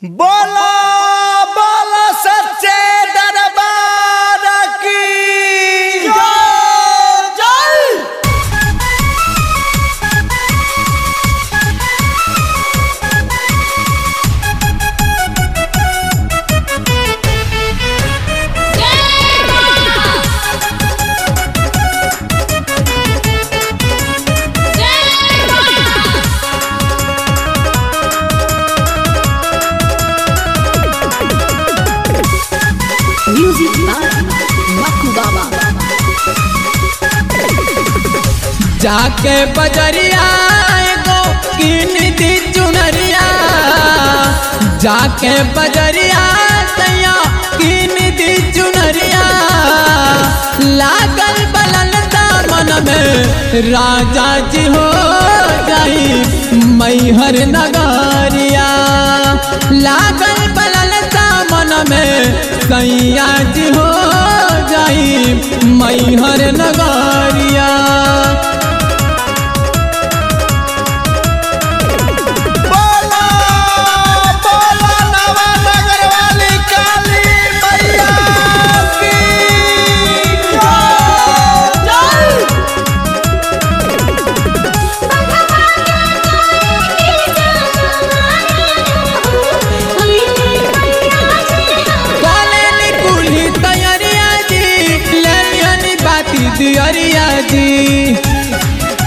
बोलो बोलो सच्चे दरबार की जय जय Music by Maku Baba. जाके बजरिया एगो किन दी चुनरिया जाके बजरिया सैया किन दी चुनरिया लागल बलल दामन में राजा जी हो जाई मैहर नगरिया लागल बलल दामन में सैया जी हो जाई मैहर नगरिया बोलो बोलो नवानगर वाली काली मैया की जय जय काले कुली तैयारिया जी लेलियनी बाती दियरिया जी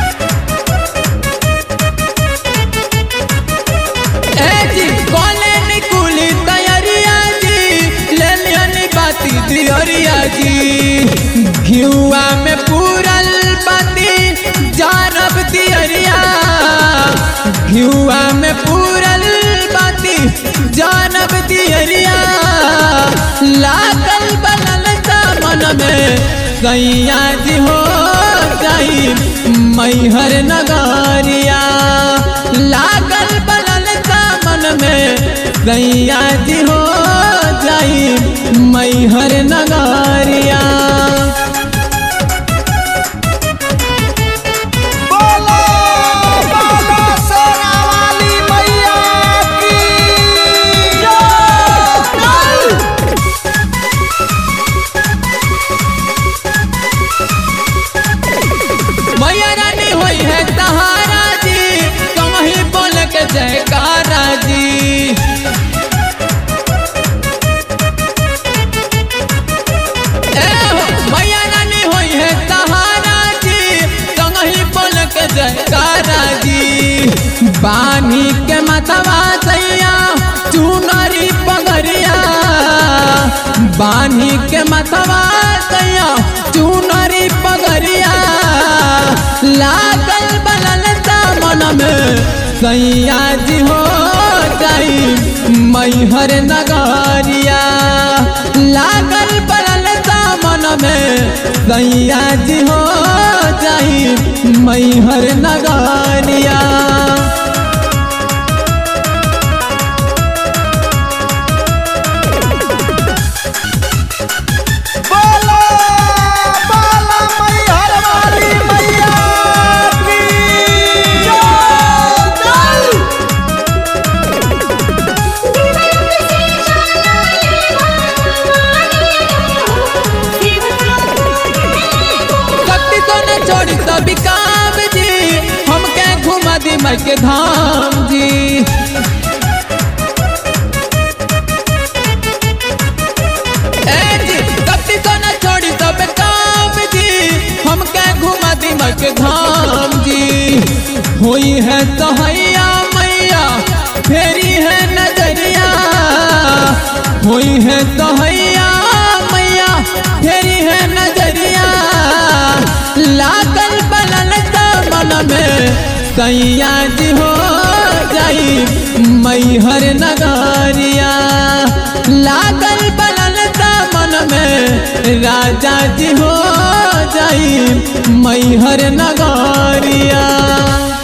ए जी काले कुली तैयारिया जी लेलियनी बाती दियरिया जी घिउआ में पूरल बाती जानब दियरिया घिउआ में पूरल बाती जानब दियरिया लागल बनल दामन में सैया जी हो जाई मैहर नगरिया लागल बनल दामन में सैया जी हो जाई मैहर नगरिया बोलो बोलो सोना वाली मैया की जय जय मैया रानी होई है तहारा जी कहीं बोल के जयकारा जी ए हो, मैया रानी होई है तहारा जी कहीं बोल के जयकारा जी बानी के मतवा सैया चुनरी पगरिया बानी के मतवा सैया चुनरी पगरिया लागल बनल दामन में सैया जी हो जाई मैहर नगरिया लागल बनल दामन में सैया जी हो जाई मैहर नगरिया बोलो बोलो मैहर वाली मैया की जय जय कति तो न छोड़ी तो बिकाम जी हमके घुमा दी मई के धाम जी ए जी कति तो न छोड़ी तो बिकाम जी हमके घुमा दी मई के धाम जी हुई है तो हैया मैया फेरी है नजरिया हुई है तो हैया मैया फेरी है नजरिया लागल बनल दामन में सैया जी हो जाई मैहर नगरिया लागल बनल दामन में राजा जी हो जाई मैहर नगरिया